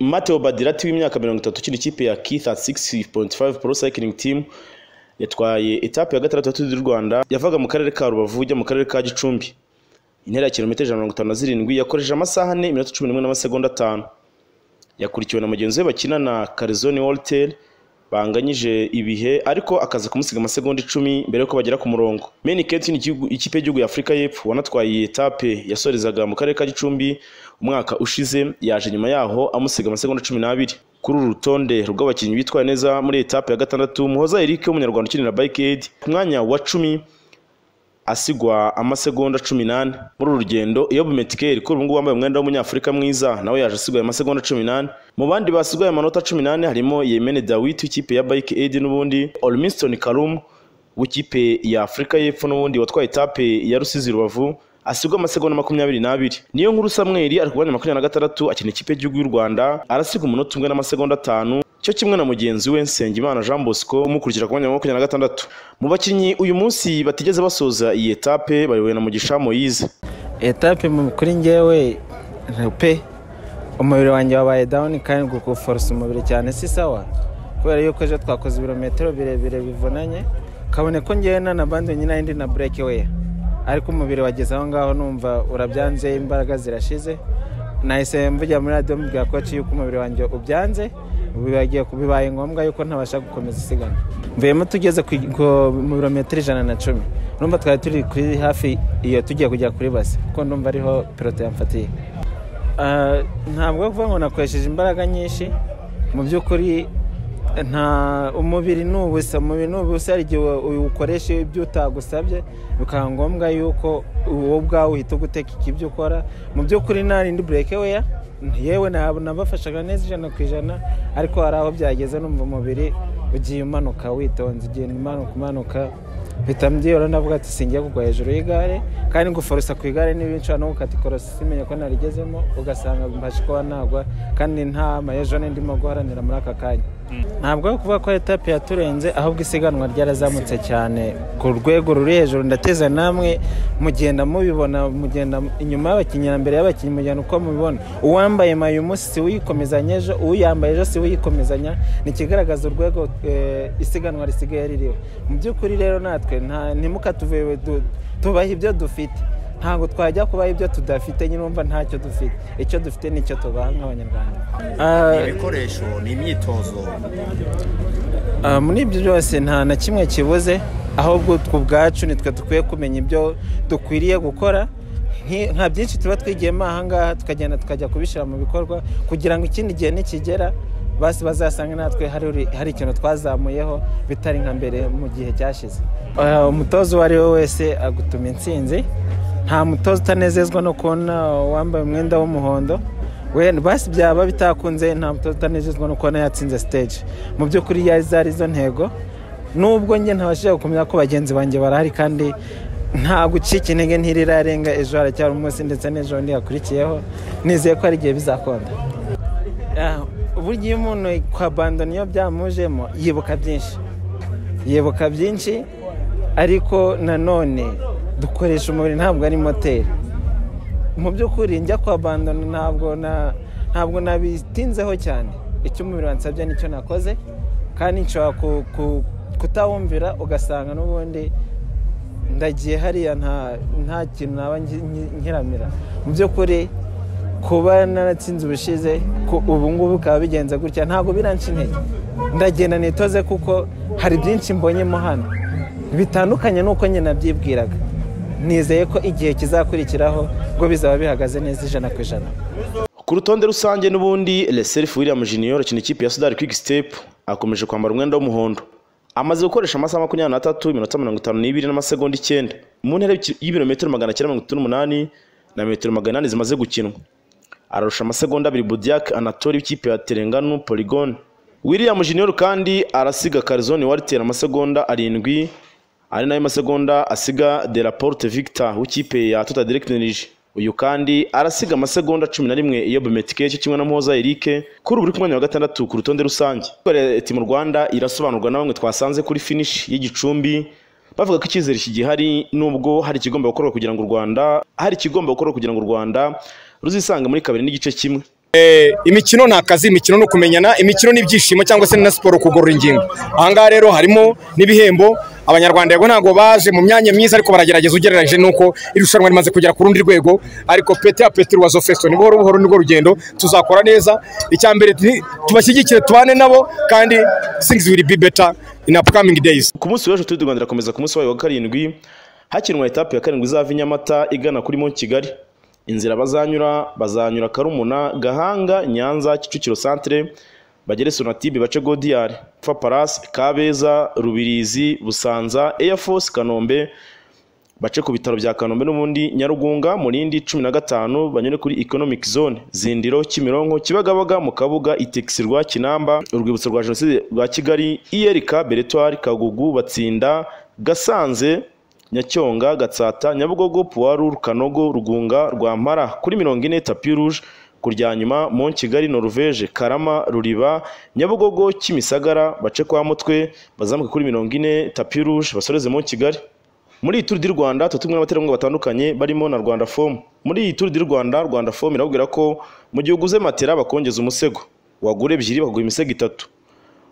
Matteo Badirati w'imyaka mirongo itatu ukina ikipe ya K36.5 Pro Cycling Team yatwaye etape ya gatandatu y'u Rwanda yavaga mu karere ka Rubavu ujya mu karere ka Gicumbi intera ya kilometero ijana na mirongo itanu na zirindwi yakoresheje amasaha ane iminota cumi n'imwe n'amasegonda atanu yakurikiwe na mugenzi we bakinana Carizoni Walter banganyije ibihe ariko akaza kumusiga amasegonda icumi mbere y'uko bagera ku murongo Meni Ketin igihugu- ikipe y'igihugu ya Afurika y'Epfo wanatwaye iyi etape yasorezaga mu karere ka Gicumbi umwaka ushize yaje nyuma yaho amusiga amasegonda cumi n'abiri kuri uru rutonde rw'abakinnyi bitwaye neza muri iyi etape ya gatandatu Muhoza Eric w'umunyarwanda ukinira Bike Aid ku mwanya wa cumi asigwa amasegonda cumi n'ane muri uru rugendo iyo bumetikeri kuri ubu ngubu wambaye umwenda w'umunyafurika mwiza nawe yaje asigaye amasegonda cumi n'ane mu bandi basigaye amanota cumi n'ane harimo yemene dawiti w'ikipe ya bike aid n'ubundi olmiston karum w'ikipe ya afurika y'epfo n'ubundi watwaye etape ya rusizi rubavu asigwa amasegonda makumyabiri n'abiri niyo nkuru samweri ari ku mwanya wa makumyabiri na gatandatu akina ikipe y'igihugu y'u rwanda arasigwa umunota umwe n'amasegonda atanu cyo kimwe na mugenzi we Nsengimana Jean Bosco umukurikira ku mwanya wa makumyabiri na gatandatu mu bakinnyi uyu munsi batigeze basoza iyi etape bayobowe na Mugisha Moise etape mu- kuri njyewe pe umubiri wanjye wabaye dawuni kandi guforsa umubiri cyane si sawa kubera yuko ejo twakoze ibirometero birebire bivunanye kabone ko njyewe nanabandi nyine indi na bureke weya ariko umubiri wageze aho ngaho numva urabyanze imbaraga zirashize nahise mvugira muri radiyo mbwira koci yuko umubiri wanjye ubyanze bibagiye bibaye ngombwa yuko ntabasha gukomeza isiganwa mvuyemo tugeze ku ku- mu birometero ijana na cumi numva twari turi kuri hafi iyo tugiye kujya kuri base kuko ndumva ariho piloto yamfatiye Ah, ntabwo kuvuga ngo nakoresheje imbaraga nyinshi mu by'ukuri nta umubiri ni ubusa umubiri ni ubusa hari igihe uwukoresha ibyo utagusabye bikaba ngombwa yuko wowe ubwawe uhita ugutekeka ibyo ukora mu by'ukuri nta rindi bureke weya yewe ntabwo nabafashaga neza ijana ku ijana ariko hari aho byageze numva umubiri ugiye umanuka witonze ugenda umanuka umanuka mpita mbyihora ndavuga ati singiye kugwa hejuru y'igare kandi guforusa ku igare n'ibinshura no gukata ikorosi simenya ko narigezemo ugasanga mbasha kuba nagwa kandi nta mayejone ndimo guharanira muri aka kanya ntabwo ari ukuvuga ko etape yaturenze ahubwo isiganwa ryarazamutse cyane ku rwego ruri hejuru ndateza namwe mugenda mubibona mugenda inyuma y'abakinnyi na mbere y'abakinnyi mugenda uko mubibona uwambaye mayo umunsi si uyikomezanya ejo uwuyambaye ejo si uyikomezanya ni ikigaragaza urwego eh, isiganwa risigaye ririho mu by'ukuri rero natwe nta- ntimukatuve du- tubahe ibyo dufite ntabwo twajya kubaha ibyo tudafite nyine wumva ntacyo dufite icyo dufite nicyo tubaha nk'abanyarwanda Ah, ibikoresho ni imyitozo Ah, muri ibyo byose nta na kimwe kibuze ahubwo twe ubwacu nitwe dukwiye kumenya ibyo dukwiriye gukora Nki- nka byinshi tuba twigiyemo ahangaha tukagenda tukajya kubishyira mu bikorwa kugira ngo ikindi gihe nikigera basi bazasange natwe hari uri- hari ikintu twazamuyeho bitari nka mbere mu gihe cyashize Ah, umutoza uwo ari we wese agutuma intsinzi nta mutoza utanezezwa no kubona wambaye umwenda w'umuhondo wenda basi byaba bitakunze nta mutoza utanezezwa no kubona yatsinze stage mu by'ukuri yari zari zo ntego nubwo njye ntabashije gukomeza ko bagenzi banjye barahari kandi nta gucika intege ntirirarenga ejo haracyari umunsi ndetse n'ejo bundi hakurikiyeho nizeye ko hari igihe bizakonda Ah, burya iyo umuntu kwa bandoni iyo byamujemo yibuka byinshi yibuka byinshi ariko nanone dukoresha umubiri ntabwo ari moteri mu by'ukuri njya kwa bandoni ntabwo na ntabwo nabitinzeho cyane icyo umubiri wansabye nicyo nakoze kandi nshobora ku- ku- kutawumvira ugasanga n'ubundi ndagiye hariya nta nta kintu naba nki- nki- nkiramira mu by'ukuri kuba naratsinze ubushize ku- ubu ngubu bikaba bigenze gutya ntabwo biranca intege ndagenda nitoze kuko hari byinshi mbonyemo hano bitandukanye n'uko nyine nabyibwiraga nizeye ko igihe kizakurikiraho ubwo bizaba bihagaze neza ijana ku ijana ku rutonde rusange n'ubundi Leself William Junior ukina ikipe ya Sudari Quick Step akomeje kwambara umwenda w'umuhondo amaze gukoresha amasaha makumyabiri n'atatu iminota mirongo itanu n'ibiri n'amasegonda icyenda mu ntera y'iki- y'ibirometero magana cyenda mirongo itatu n'umunani na metero magana inani zimaze gukinwa ararusha amasegonda abiri Budiak Anatoli w'ikipe ya Terenganu Polygon William Junior kandi arasiga Carizoni Walter amasegonda arindwi ari nayo masegonda asiga De La Porte Victor w'ikipe ya Total Direct Energy uyu kandi arasiga amasegonda cumi na rimwe iyo Bumetike cyo kimwe na Muhoza Eric kuri ubu uri ku mwanya wa gatandatu ku rutonde rusange Leta mu Rwanda irasobanurwa na bamwe twasanze kuri finish y'igicumbi bavuga ko icyizere kigihari nubwo hari ikigomba gukorwa kugira ngo u Rwanda hari ikigomba gukorwa kugira ngo u Rwanda ruzisange muri kabiri n'igice kimwe Eh, imikino ni akazi imikino ni ukumenyana imikino ni ibyishimo cyangwa se ni na siporo kugorora ingingo ahangaha rero harimo n'ibihembo abanyarwanda yego ntabwo baje mu myanya myiza ariko baragerageza ugereranyije nuko irushanwa rimaze kugera ku rundi rwego ariko pete ya pete ruwazo feso ni buhoro buhoro nirwo rugendo tuzakora neza icya mbere ni tubashyigikire tubane nabo kandi things will be better in upcoming days ku munsi w'ejo turi rwanda irakomeza ku munsi wayo wa karindwi hakinwa etape ya karindwi izava i nyamata igana kuri mo kigali inzira bazanyura bazanyura karumuna gahanga nyanza kicukiro santere bagere sonatibe bace godiyari pfa palasi kabeza rubirizi busanza eya force kanombe bace ku bitaro bya kanombe n'ubundi nyarugunga murindi cumi na gatanu banyure kuri economic zone zindiro kimironko kibagabaga mu kabuga itegisi rwa kinamba urwibutso rwa jenoside rwa kigali iyerika beretwari kagugu batsinda gasanze nyacyonga gatsata nyabugogo puwaru rukanogo rugunga rwampara kuri mirongo ine tapi ruje kuryanyuma mu kigali noruveje karama ruriba nyabugogo kimisagara bace kwa mutwe bazamuke kuri mirongo ine tapi ruje basoreze mu kigali muri iyi turu di rwanda tuba tumwe n'abaterankunga batandukanye barimo na rwanda fomu muri iyi turu di rwanda rwanda fomu irababwira ko mu gihe uguze matera bakongeza umusego wagura ebyiri bakaguha imisego itatu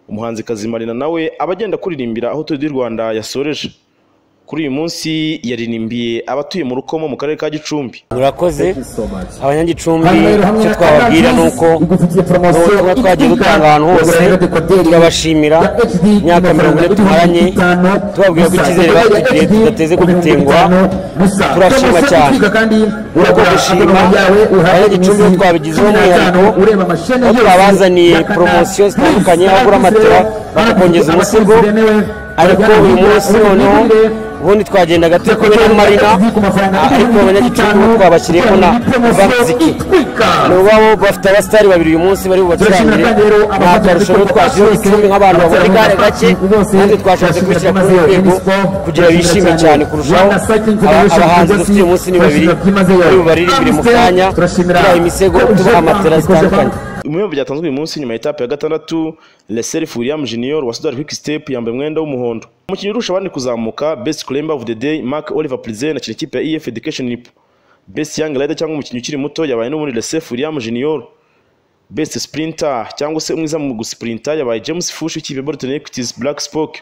umuhanzikazi marina nawe aba agenda kuririmbira aho turu di rwanda yasoreje kuri uyu munsi yaririmbiye abatuye mu rukomo mu karere ka gicumbi murakoze abanyagicumbi icyo twababwira ni uko ubutumwa twagiye dutanga ahantu hose turabashimira imyaka mirongo ine tumaranye tubabwira ko icyizere batugiriye tudateze kugutenguha turashima cyane urako gushima abanyagicumbi bo twabigizeho umwihariko aho twabazaniye poromosiyo zitandukanye aho ugura matera bakakongeza umusego ariko uyu munsi noneho ubundi twagendaga turi kumwe na marina ariko abanyagicumbi bo twabashyiriyeho na vamuziki ubwabo bafite abasitari babiri uyu munsi bari bubacurangire nta karusho rero twashyizeho icumbi nk'abantu babona igare gake kandi twashatse kubishyira kuri uru rwego kugira bishime cyane kurushaho Aba- abahanzi dufite uyu munsi ni babiri bari bubaririmbire mu kanya tubaha imisego tubaha matera zitandukanye ibihembo byatanzwe uyu munsi nyuma ya etape ya gatandatu leserifu william junior wa sudari kwik step yambaye umwenda w'umuhondo umukinnyi urusha abandi kuzamuka best climber of the day mark oliver prize na ikipe ya ef education Nip. best young rider cyangwa umukinnyi ukiri muto yabaye n'ubundi leserifu william junior best sprinter cyangwa se umwiza mu gusprinta yabaye james fush w'ikipe ya bolton equities black spoke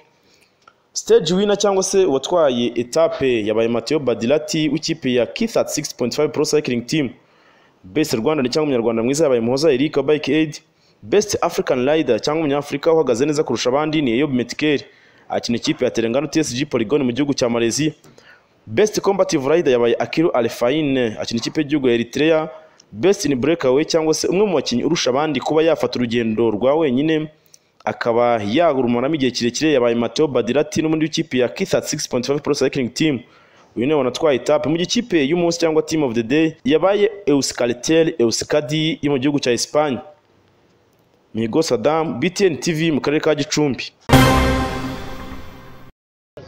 stage winner cyangwa se uwatwaye etape yabaye mateo badilati w'ikipe ya kithat 6.5 pro cycling team best rwanda cyangwa umunyarwanda mwiza yabaye muhoza eric wa bike aid best african rider cyangwa umunyafurika uhagaze neza kurusha abandi ni eyob metikeri akina ikipe ya terengano tsg polygon mu gihugu cya malaysia best combative rider yabaye akiru alfaine akina ikipe y'igihugu ya eritrea best in breakaway cyangwa se umwe mu bakinnyi urusha abandi kuba yafata urugendo rwa wenyine akaba yagurumanamo igihe kirekire yabaye mateo badirati n'umundi w'ikipe ya kithat 6.5 pro cycling team uyu niwe wanatwaye etape mu gihe ikipe y'umunsi cyangwa team of the day yabaye euskaritel euskadi yo mu gihugu cya esipanye migo sadam btn tv mu karere ka gicumbi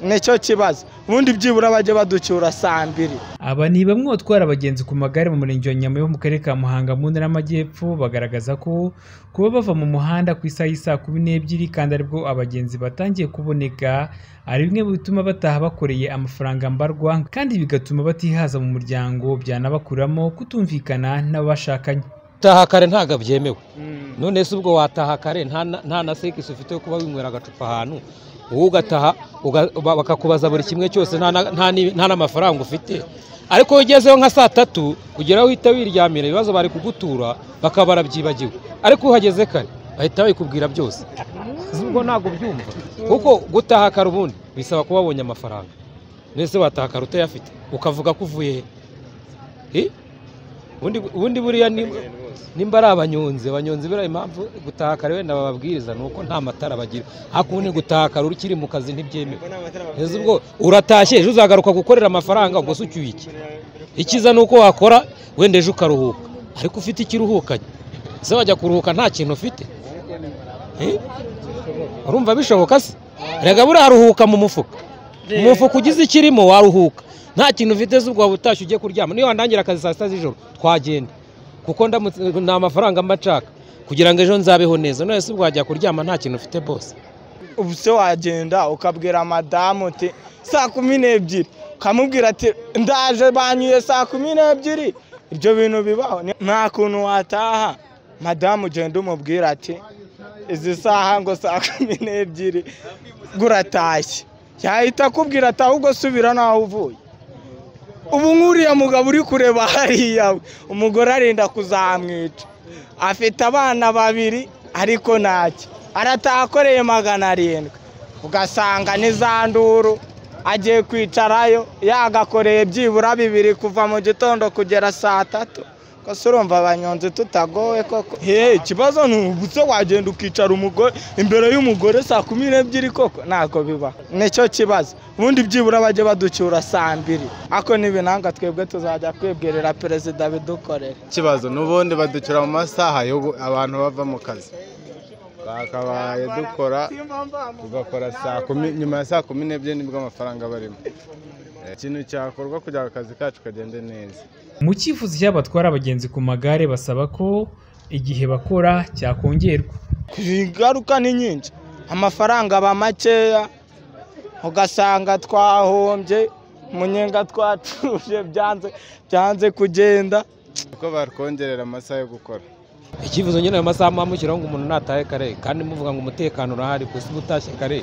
nicyo kibazo ubundi byibura bajye baducyura saa mbiri aba ni bamwe mu batwara abagenzi ku magare mu murenge wa nyama wo mu karere ka muhanga mu ntara y'amajyepfo bagaragaza ko kuba bava mu muhanda ku isaha y'isaa kumi n'ebyiri kandi aribwo abagenzi batangiye kuboneka ari bimwe mu bituma bataha bakoreye amafaranga mbarwa kandi bigatuma batihaza mu muryango byanabakuramo kutumvikana n'abashakanye gutaha kare ntabwo byemewe none se ubwo wataha kare nta na- nta na sekisi ufite yo kuba winywera agacupa ahantu wowe ugataha uga- ba- bakakubaza buri kimwe cyose nta na- nta ni- nta n'amafaranga ufite ariko iyo ugezeho nka saa tatu ugera uhita wiryamira ibibazo bari kugutura bakaba barabyibagiwe ariko uhageze kare bahita babikubwira byose ubwo ntabwo byumva kuko gutaha kare ubundi bisaba kuba wabonye amafaranga mbese wataha kare utayafite ukavuga ko uvuye he? he ubundi ubundi buriya ni nimba ari abanyonzi abanyonzi buriya impamvu gutaha kare wenda bababwiriza ni uko nta matara bagira hakundi gutaha kare ukiri mu kazi ntibyemewe Ese ubwo uratashye ejo uzagaruka gukorera amafaranga ubwo se ucyuye iki ikiza ni uko wakora wenda ejo ukaruhuka ariko ufite ikiruhukanye ese wajya kuruhuka nta kintu ufite Eh? urumva bishoboka se rega buriya haruhuka mu mufuka umufuka ugize ikirimo waruhuka nta kintu ufite se ubwo waba utashye ugiye kuryama niyo wandangira akazi saa sita z'ijoro twagenda kuko ndamutse nta mafaranga mba nshaka kugira ngo ejo nzabeho neza none se ubwo wajya kuryama nta kintu ufite bose ubu se wagenda ukabwira madamu uti saa kumi n'ebyiri ukamubwira ati ndaje banyuye saa kumi n'ebyiri ibyo bintu bibaho Ni- nta kuntu wataha madamu ugenda umubwira ati izi saha ngo saa kumi n'ebyiri guratashye yahita akubwira ati ahubwo subira n'aho uvuye ubu nk'uriya mugabo uri kureba hariya umugore arenda kuzamwica afite abana babiri ariko ntacyo aratahakoreye magana arindwi ugasanga ni za nduru agiye kwicarayo yagakoreye byibura bibiri kuva mu gitondo kugera saa tatu kose urumva abanyonzi tutagowe koko hehe ikibazo ni ubuse wagenda ukicara umugore imbere y'umugore saa kumi n'ebyiri koko ntabwo biba nicyo kibazo ubundi byibura bajye baducyura saa mbiri ariko n'ibinanga twebwe tuzajya kwibwirira perezida bidukorera ikibazo n'ubundi baducyura mu masaha yo gu- abantu bava mu kazi bakabaye dukora tugakora saa kumi nyuma ya saa kumi n'ebyiri nibwo amafaranga barimo Eh, ikintu cyakorwa kugira ngo akazi kacu kagende neza mu cyifuzo cy'abatwara abagenzi ku magare basaba ko igihe bakora cyakongerwa ingaruka ni nyinshi amafaranga aba makeya ugasanga twahombye umunyenga twacuruje byanze byanze kugenda kuko batwongerera amasaha yo gukora ikivuzo nyine ayo masaha muba mushyiraho ngo umuntu natahe kare kandi muvuga ngo umutekano urahari gusa uba utashye kare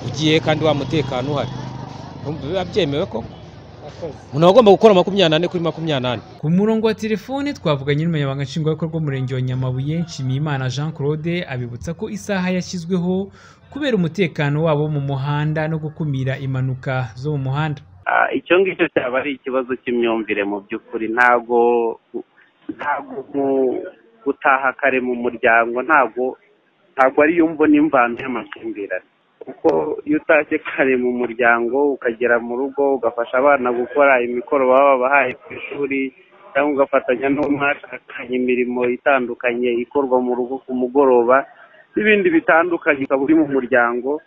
ugiye kandi wa mutekano uhari Urumva biba byemewe koko umuntu aba agomba gukora makumyabiri n'ane kuri makumyabiri n'ane ku murongo wa telefone twavuganye n'umunyamabanga nshingwabikorwa w'umurenge wa nyamabuye nshimiyimana jean claude abibutsa ko isaha yashyizweho kubera umutekano wabo mu muhanda no gukumira impanuka zo mu muhanda Ah, icyo ngicyo cyaba ari ikibazo cy'imyumvire mu by'ukuri ntabwo ntabwo mu- gutaha kare mu muryango ntabwo ntabwo ari yo mbona imvano y'amakimbirane kuko iyo utashye kare mu muryango ukagera mu rugo ugafasha abana gukora imikoro baba babahaye ku ishuri cyangwa ugafatanya n'umwashakanye imirimo itandukanye ikorwa mu rugo ku mugoroba n'ibindi bitandukanye ukaba uri mu muryango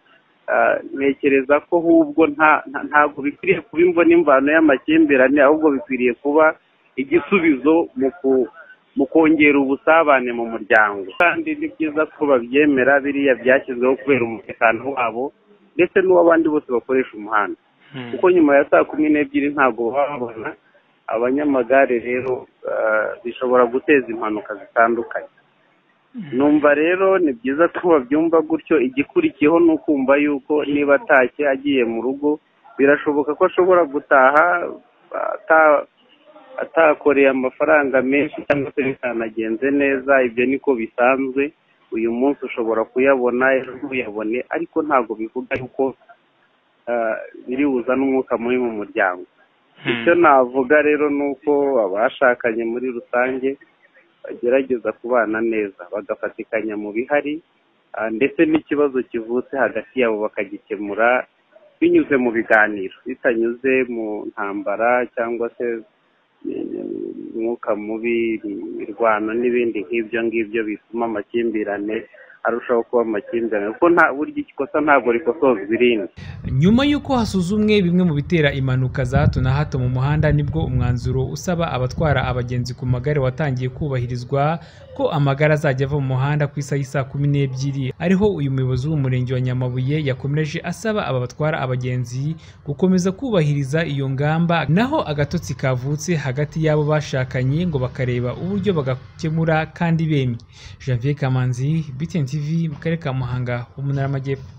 Ah, ntekereza ko ahubwo nta nta- ntabwo bikwiriye kuba imbona imvano y'amakimbirane ahubwo bikwiriye kuba igisubizo mu ku- mu kongera ubusabane mu muryango kandi ni byiza ko babyemera biriya byashyizweho kubera umutekano wabo ndetse n'uw'abandi bose bakoresha umuhanda kuko nyuma ya saa kumi n'ebyiri ntabwo baba babona abanyamagare rero ah, bishobora guteza impanuka zitandukanye numva rero ni byiza ko babyumva gutyo igikurikiyeho ni ukumva yuko niba atashye agiye mu rugo birashoboka ko ashobora gutaha ata- atakoreye amafaranga menshi cyangwa se bitanagenze neza ibyo niko bisanzwe uyu munsi ushobora kuyabona ejo ntuyabone ariko ntabwo bivuga yuko ah, biri buzane umwuka mubi mu muryango icyo navuga rero ni uko abashakanye muri rusange bagerageza kubana neza bagafatikanya mu bihari ah, ndetse n'ikibazo kivutse hagati yabo bakagikemura binyuze mu biganiro bitanyuze mu ntambara cyangwa se eh, umwuka mubi imirwano n'ibindi nk'ibyo ngibyo bituma amakimbirane arushaho kuba amakimbirane kuko nta burya ikosa ntabwo rikozozwa irindi nyuma y'uko hasuzumwe bimwe mu bitera impanuka za hato na hato mu muhanda nibwo umwanzuro usaba abatwara abagenzi ku magare watangiye kubahirizwa ko amagare azajya ava mu muhanda ku isaha y'i saa kumi n'ebyiri ariho uyu muyobozi w'umurenge wa nyamabuye yakomeje asaba aba batwara abagenzi gukomeza kubahiriza iyo ngamba naho agatotsi kavutse hagati y'abo bashakanye ngo bakareba uburyo bagakemura kandi bemye janvier kamanzi btn tv mu karere ka muhanga ho mu ntara y'amajyepfo